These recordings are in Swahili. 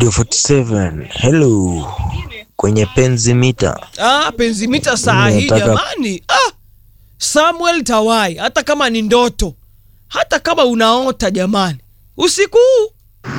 Radio 47. Hello. Kwenye penzi mita. Ah, penzi mita saa hii Nataka- jamani. Ah, Samuel Tawai, hata kama ni ndoto, hata kama unaota jamani, usiku huu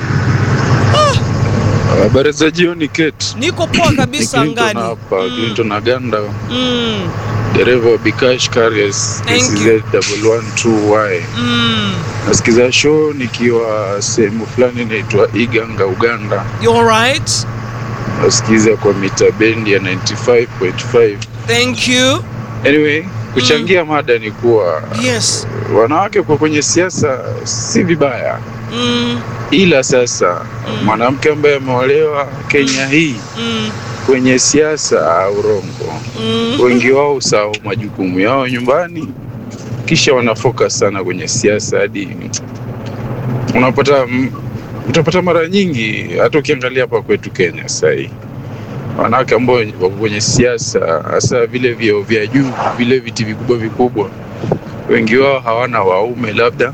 Habari za jioni Kate. niko poa Ni kabisa Clinton angani. hapa, Mm. Clinton Aganda, Mm, dereva wa Bikash Carriers Thank KCZ 112Y. mm. Nasikiza show nikiwa sehemu fulani inaitwa Iganga, Uganda. You alright? Nasikiza kwa mita bendi ya 95.5. Thank you. Anyway, kuchangia mada ni kuwa Yes. wanawake kwa kwenye siasa si vibaya, Mm, ila sasa mwanamke ambaye ameolewa Kenya hii mm, kwenye siasa au rongo mm. wengi wao usahau majukumu yao nyumbani, kisha wanafocus sana kwenye siasa hadi unapata m- utapata mara nyingi, hata ukiangalia hapa kwetu Kenya sasa hii wanawake ambao wako kwenye siasa, hasa vile vyeo vya juu, vile viti vikubwa vikubwa, wengi wao hawana waume labda,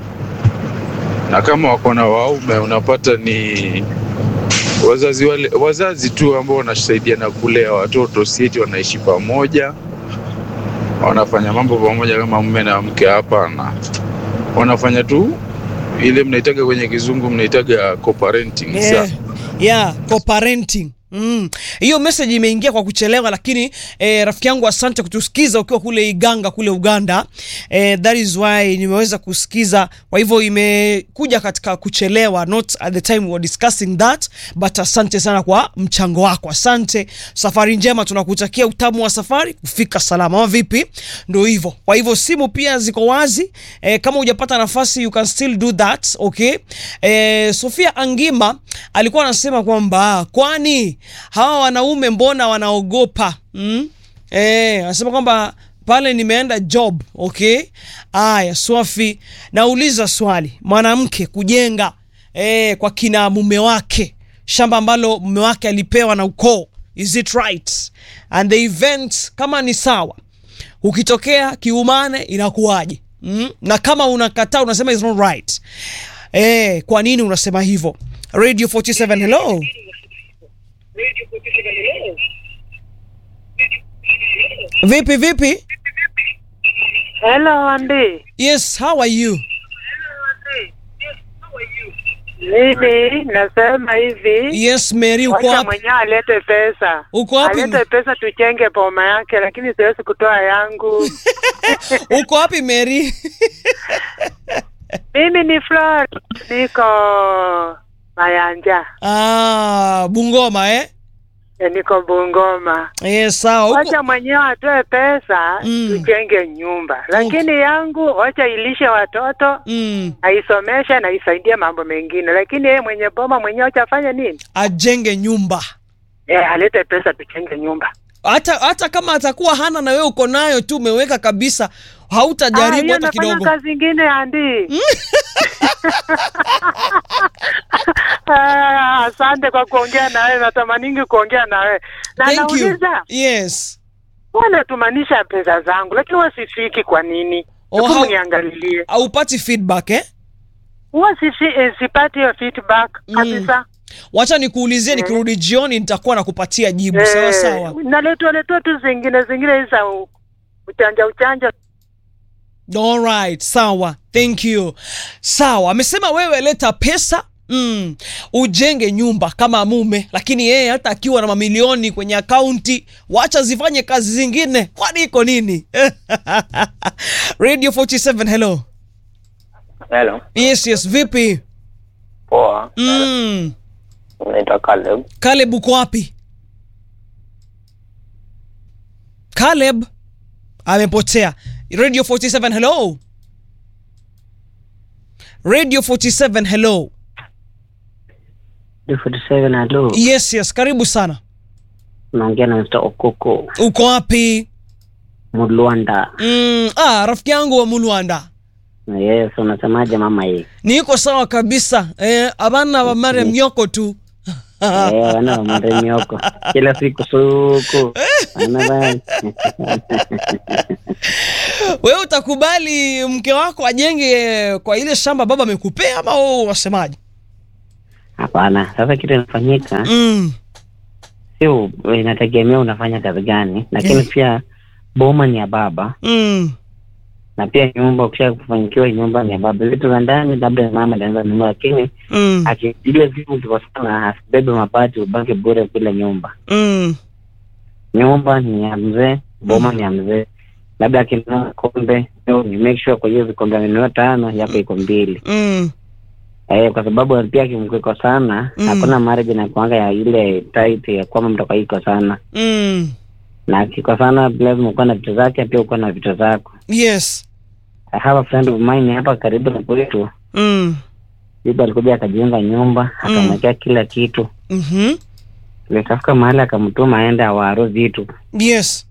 na kama wako na waume unapata ni wazazi wale, wazazi tu ambao wanasaidiana kulea watoto, si eti wanaishi pamoja, wanafanya mambo pamoja kama mume na mke. Hapana, wanafanya tu ile mnaitaga kwenye kizungu mnaitaga co-parenting. Yeah. Sa- Yeah, co-parenting. Mm. Hiyo message imeingia kwa kuchelewa lakini eh, rafiki yangu asante kutusikiza ukiwa kule Iganga kule Uganda. Eh, that is why nimeweza kusikiza. Kwa hivyo imekuja katika kuchelewa not at the time we were discussing that but asante sana kwa mchango wako. Asante. Safari njema tunakutakia utamu wa safari kufika salama. Ama vipi? Ndio hivyo. Kwa hivyo simu pia ziko wazi. Eh, kama hujapata nafasi you can still do that, okay? Eh, Sofia Angima alikuwa anasema kwamba kwani hawa wanaume mbona wanaogopa mm? Eh, anasema kwamba pale nimeenda job okay. Aya, Swafi, nauliza swali, mwanamke kujenga eh, kwa kina mume wake shamba ambalo mume wake alipewa na ukoo, is it right? And the event kama ni sawa, ukitokea kiumane inakuwaje? Mm? Na kama unakataa unasema is not right. Eh, kwa nini unasema hivyo? Radio 47 hello. Vipi vipi? Hello Andy, Yes, how are you? mimi nasema hivi, Yes, Mary uko wacha wapi? mwenyewe alete pesa, Uko wapi? alete pesa tujenge boma yake, lakini siwezi kutoa yangu. Uko wapi Mary? mimi ni Flor, niko Mayanja, ah, Bungoma eh? Eh, niko Bungoma. Yes, sawa. Uko Wacha mwenyewe atoe pesa Mm. tujenge nyumba, lakini yangu wacha ilishe watoto mm, aisomeshe na isaidie mambo mengine, lakini yeye mwenye boma mwenyewe wacha afanye nini? ajenge nyumba. Eh, alete pesa tujenge nyumba. Hata hata kama atakuwa hana na wewe uko nayo tu umeweka kabisa, Ah, hautajaribu hiyo hata nafanya kidogo. kazi ingine Andi. Ah, Asante kwa kuongea nawe, natamaningi kuongea nawe na Thank you. nauliza Yes. wanatumanisha pesa zangu, lakini wasifiki kwa nini? Oh, Hebu how- niangalilie, Haupati feedback eh? huwa sifi, eh, sipati hiyo feedback Mm. kabisa. Wacha nikuulizie, nikirudi jioni nitakuwa nakupatia jibu. Sawa Eh, sawa. naletwa letwa tu zingine zingine hizi za u- uchanja uchanja. Alright, sawa. Thank you. Sawa, amesema wewe leta pesa Mm, ujenge nyumba kama mume, lakini yeye hata akiwa na mamilioni kwenye akaunti, wacha zifanye kazi zingine, kwani iko nini? Radio 47, hello. Hello. Yes, yes, vipi? Poa. Mm, Naitwa Caleb. Caleb uko wapi? Caleb amepotea. Radio 47, hello. Radio 47, hello. 47 halo, Yes, yes, karibu sana. unaongea na Mr. Okoko Uko wapi? Mulwanda. Mm, ah, rafiki yangu wa Mulwanda. Yes, unasemaje mama hii? Niko sawa kabisa. Eh, abana wa Mariam Nyoko tu. Eh, wana wa maremioko kila siku suku Wana bana. Wewe utakubali mke wako ajenge kwa ile shamba baba amekupea ama wewe unasemaje? Hapana. Sasa kitu inafanyika mm. sio, inategemea unafanya kazi gani, lakini Eh. pia boma ni ya baba Mm. na pia nyumba, ukisha kufanyikiwa nyumba ni ya baba. Vitu vya ndani labda mama anaweza nunua, lakini Mm. akijile vitu viko sana, asibebe mabati ubaki bure kule nyumba. Mm. Nyumba ni ya mzee, boma ni ya mzee. Labda akinunua kombe, leo ni make sure kwa hiyo vikombe amenunua tano, yako iko mbili. Mm. Eh, kwa sababu pia kimkwiko sana, Mm. hakuna marriage inakuanga ya ile tight ya kwamba mtoka iko sana. Mm. Na kiko sana lazima ukuwa na vitu zake, pia ukuwa na vitu zako. Yes. I have a friend of mine hapa karibu na kwetu. Mm. Bibi alikuja akajenga nyumba, akamwekea kila kitu. Mhm. Nikafika mahali akamtuma aende awaro vitu. Yes.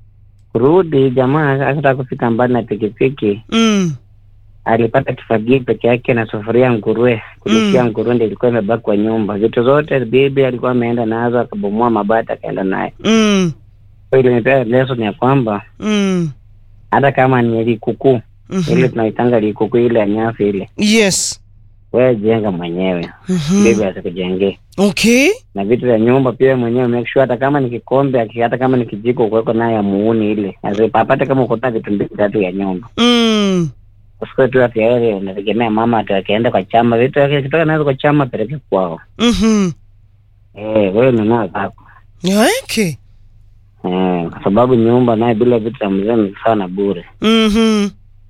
Kurudi jamaa akataka kufika mbali na pikipiki, Mm. alipata kifagio peke yake na sufuria nguruwe. Kulishia Mm. nguruwe ndio ilikuwa imebaki kwa nyumba. Vitu zote bibi alikuwa ameenda nazo, akabomoa mabati akaenda naye. Mm. Kwa hiyo ilinipea lesson ya kwamba Mm. hata kama ni likukuu Mhm. ile tunaitanga likukuu ile ya nyasi ile, Yes. wewe jenga mwenyewe, Mhm. bibi asikujengee. Okay. Na vitu vya nyumba pia mwenyewe make sure, hata kama ni kikombe, aki- hata kama ni kijiko, kuweko naye ya muuni ile, asipapate kama ukota vitu mbili tatu ya nyumba Mm. usikue tu ati yeye unategemea mama ati akienda kwa chama vitu yake kitoka nazo kwa chama peleke kwao. Mhm. Eh, wewe nunua zako. Okay. Eh, kwa sababu nyumba naye bila vitu vya mzee ni sawa na bure. Mhm.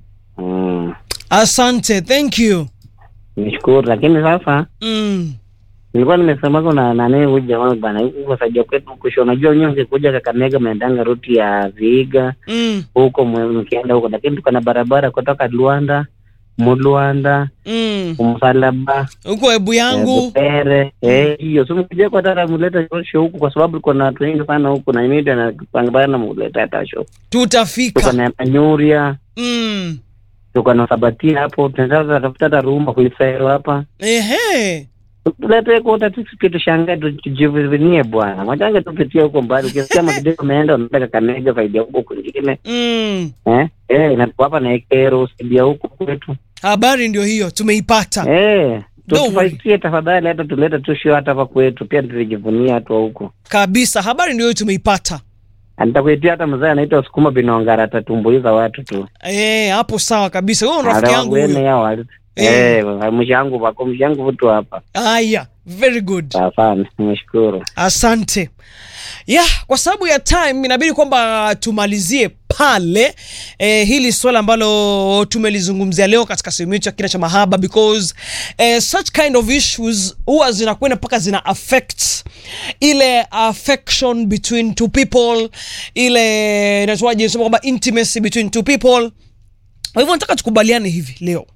Mm. Asante. Thank you. Nishukuru, lakini sasa Mm. nilikuwa nimesema kuna nani huyu jamaa bana, huku kwa sababu kwetu kusho, unajua wenyewe ungekuja Kakamega mnaendanga ruti ya Vihiga Mm. huko mwe- mkienda huko, lakini tuko na barabara kutoka Luanda Muluanda Mm. Msalaba Huko hebu yangu. Butere eh, hiyo so mkija kwa tata muleta show huku, kwa sababu kuna watu wengi sana huku na imida na kupangana muleta hata show. Tuko Tutafika. na Manyuria, Mm. tuko na Sabatia hapo, tunataka tafuta hata rumba kuisairo hapa Ehe. tulete kota tusikie tushangae tu- tujivunie bwana mwachange tupitie huko mbali ukisikia makideo umeenda unaenda kakamega faida huko kwingine Mm. eh eh inatuapa na ekero usaidia huko kwetu Habari ndio hiyo tumeipata. eh Don't worry. tufaitie tafadhali hata tulete tu show hata hapa kwetu pia tujivunie watu wa huko Kabisa. Habari ndio hiyo tumeipata. nitakuitia hata mzee anaitwa sukuma binongara atatumbuiza watu tu Eh, hapo sawa kabisa. Wewe ni rafiki yangu Wene huyo. yao wali- Eh. eh mshangu wako mshangu vitu hapa Haya, very good. asante nimeshukuru Asante. Yeah, kwa sababu ya time inabidi kwamba tumalizie pale eh, hili swala ambalo tumelizungumzia leo katika sehemu yetu ya kina cha mahaba because eh, such kind of issues huwa zinakwenda mpaka zina affect ile affection between two people, ile inaitwaje, sema kwamba intimacy between two people. Kwa hivyo nataka tukubaliane hivi leo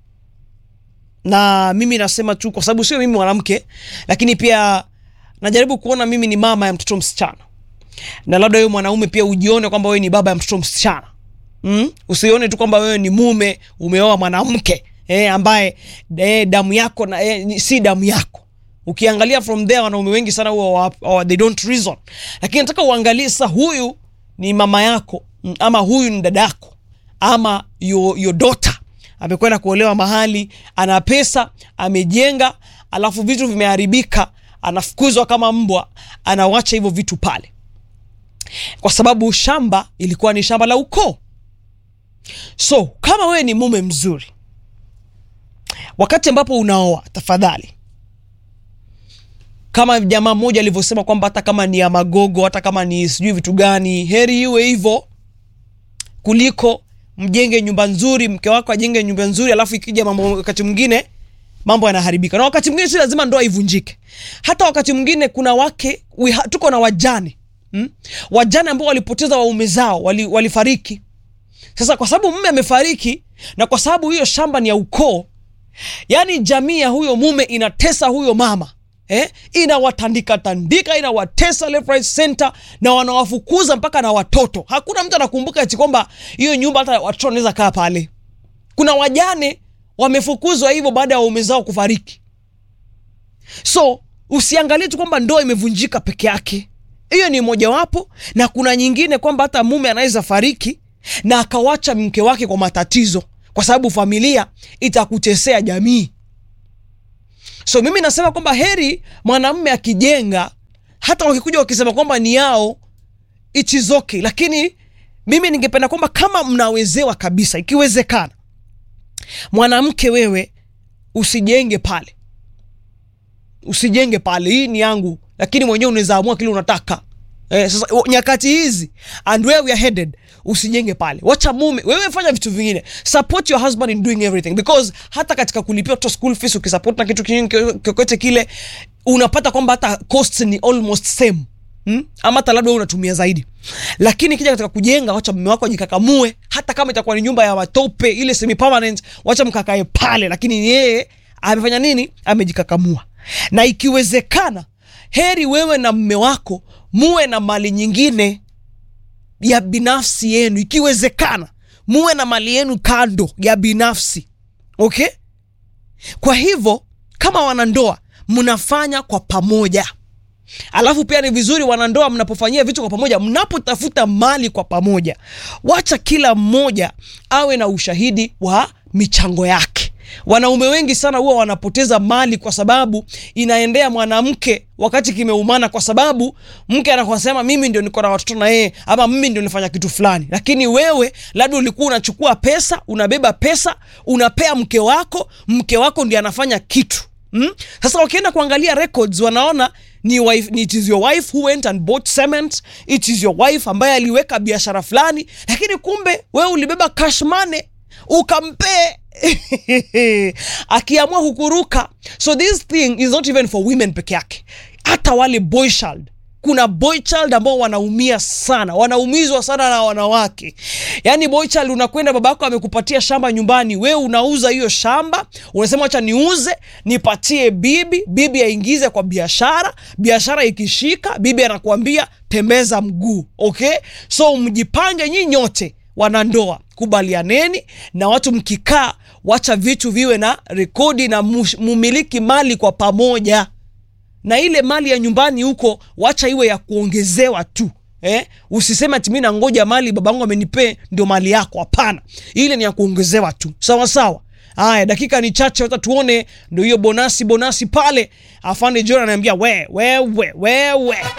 na mimi nasema tu kwa sababu sio mimi mwanamke, lakini pia najaribu kuona mimi ni mama ya mtoto msichana, na labda wewe mwanaume pia ujione kwamba wewe ni baba ya mtoto msichana mm? Usione tu kwamba wewe ni mume umeoa mwanamke eh, ambaye eh, damu yako na eh, ni- si damu yako. Ukiangalia from there, wanaume wengi sana huwa wa- they don't reason, lakini nataka uangalie sasa, huyu ni mama yako mm, ama huyu ni dada yako ama your, your daughter amekwenda kuolewa mahali, ana pesa, amejenga, alafu vitu vimeharibika, anafukuzwa kama mbwa, anawacha hivyo vitu pale, kwa sababu shamba ilikuwa ni shamba la ukoo. So kama wewe ni mume mzuri, wakati ambapo unaoa, tafadhali kama jamaa mmoja alivyosema kwamba hata kama ni ya magogo, hata kama ni sijui vitu gani, heri iwe hivyo kuliko mjenge nyumba nzuri, mke wako ajenge nyumba nzuri, alafu ikija mambo, wakati mwingine mambo yanaharibika, na wakati mwingine si lazima ndoa ivunjike. Hata wakati mwingine kuna wake we ha, tuko na wajane hmm? wajane ambao walipoteza waume zao, wali, walifariki. Sasa kwa sababu mume amefariki na kwa sababu hiyo shamba ni ya ukoo, yani jamii ya huyo mume inatesa huyo mama eh? inawatandika tandika inawatesa left right center na wanawafukuza mpaka na watoto hakuna mtu anakumbuka eti kwamba hiyo nyumba hata watoto wanaweza kaa pale kuna wajane wamefukuzwa hivyo baada ya waume zao kufariki so usiangalie tu kwamba ndoa imevunjika peke yake hiyo ni mojawapo na kuna nyingine kwamba hata mume anaweza fariki na akawacha mke wake kwa matatizo kwa sababu familia itakutesea jamii so mimi nasema kwamba heri mwanamme akijenga hata wakikuja wakisema kwamba ni yao it is okay lakini mimi ningependa kwamba kama mnawezewa kabisa ikiwezekana mwanamke wewe usijenge pale usijenge pale hii ni yangu lakini mwenyewe unaweza amua kile unataka eh, sasa o- nyakati hizi and where we are headed usijenge pale wacha mume wewe fanya vitu vingine support your husband in doing everything because hata katika kulipia watoto school fees ukisupport na kitu kingine kokote kile unapata kwamba hata costs ni almost same Hmm? ama hata labda wewe unatumia zaidi lakini kija katika kujenga wacha mume wako ajikakamue hata kama itakuwa ni nyumba ya matope ile semi permanent wacha mkakae pale lakini yeye amefanya nini amejikakamua na ikiwezekana heri wewe na mme wako muwe na mali nyingine ya binafsi yenu ikiwezekana muwe na mali yenu kando ya binafsi okay kwa hivyo kama wanandoa mnafanya kwa pamoja alafu pia ni vizuri wanandoa mnapofanyia vitu kwa pamoja mnapotafuta mali kwa pamoja wacha kila mmoja awe na ushahidi wa michango yake wanaume wengi sana huwa wanapoteza mali kwa sababu inaendea mwanamke wakati kimeumana kwa sababu mke anakwasema mimi ndio niko na watoto na yeye ama mimi ndio nifanya kitu fulani lakini wewe labda ulikuwa unachukua pesa unabeba pesa unapea mke wako mke wako ndio anafanya kitu Mm? Sasa wakienda kuangalia records wanaona ni wife, ni it is your wife who went and bought cement, it is your wife ambaye aliweka biashara fulani, lakini kumbe wewe ulibeba cash money ukampee akiamua kukuruka. So this thing is not even for women peke yake, hata wale boy child kuna boy child ambao wanaumia sana wanaumizwa sana na wanawake yaani boy child unakwenda babako amekupatia shamba nyumbani wewe unauza hiyo shamba unasema acha niuze nipatie bibi bibi aingize kwa biashara biashara ikishika bibi anakuambia tembeza mguu okay so mjipange nyi nyote wanandoa kubalianeni na watu mkikaa wacha vitu viwe na rekodi na mush- mumiliki mali kwa pamoja na ile mali ya nyumbani huko wacha iwe ya kuongezewa tu eh? usiseme ati mi nangoja mali babangu amenipee ndio mali yako hapana ile ni ya kuongezewa tu sawa sawa haya dakika ni chache hata tuone ndio hiyo bonasi bonasi pale afande john anaambia we wewe wewe